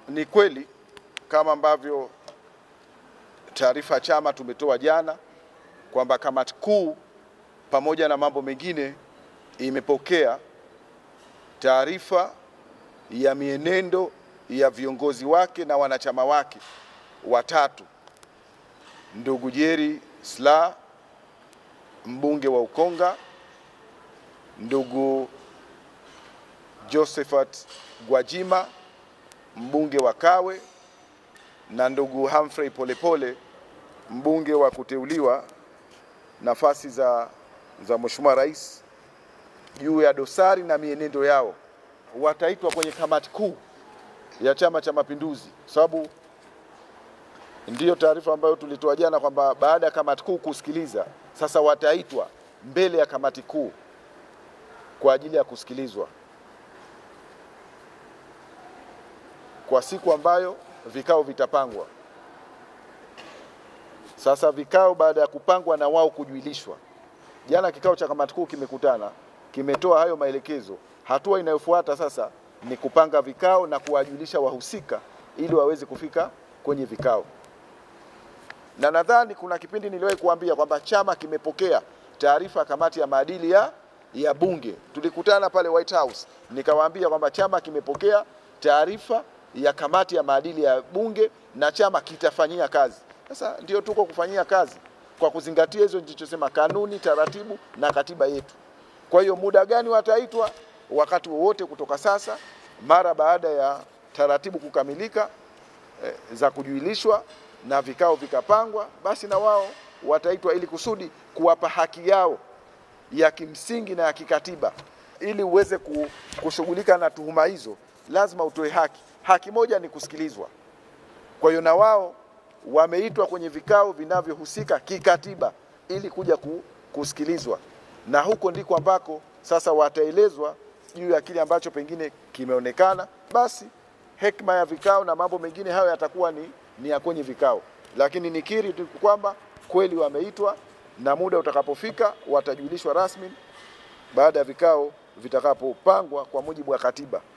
Ni kweli kama ambavyo taarifa ya chama tumetoa jana kwamba kamati kuu pamoja na mambo mengine imepokea taarifa ya mienendo ya viongozi wake na wanachama wake watatu, ndugu Jerry Silaa mbunge wa Ukonga, ndugu Josephat Gwajima mbunge wa Kawe na ndugu Humphrey Polepole mbunge wa kuteuliwa nafasi za, za Mheshimiwa Rais juu ya dosari na mienendo yao wataitwa kwenye kamati kuu ya Chama cha Mapinduzi, sababu ndiyo taarifa ambayo tulitoa jana kwamba baada ya kamati kuu kusikiliza, sasa wataitwa mbele ya kamati kuu kwa ajili ya kusikilizwa kwa siku ambayo vikao vitapangwa. Sasa vikao baada ya kupangwa na wao kujuilishwa, jana kikao cha kamati kuu kimekutana, kimetoa hayo maelekezo. Hatua inayofuata sasa ni kupanga vikao na kuwajulisha wahusika ili waweze kufika kwenye vikao, na nadhani kuna kipindi niliwahi kuambia kwamba chama kimepokea taarifa ya kamati ya maadili ya, ya Bunge. Tulikutana pale White House, nikawaambia kwamba chama kimepokea taarifa ya kamati ya maadili ya Bunge na chama kitafanyia kazi. Sasa ndio tuko kufanyia kazi kwa kuzingatia hizo nilichosema, kanuni, taratibu na katiba yetu. Kwa hiyo muda gani wataitwa? Wakati wowote kutoka sasa, mara baada ya taratibu kukamilika eh, za kujuilishwa na vikao vikapangwa, basi na wao wataitwa ili kusudi kuwapa haki yao ya kimsingi na ya kikatiba. Ili uweze kushughulika na tuhuma hizo, lazima utoe haki. Haki moja ni kusikilizwa. Kwa hiyo na wao wameitwa kwenye vikao vinavyohusika kikatiba ili kuja kusikilizwa, na huko ndiko ambako sasa wataelezwa juu ya kile ambacho pengine kimeonekana. Basi hekima ya vikao na mambo mengine hayo yatakuwa ni, ni ya kwenye vikao, lakini nikiri tu kwamba kweli wameitwa na muda utakapofika watajulishwa rasmi baada ya vikao vitakapopangwa kwa mujibu wa katiba.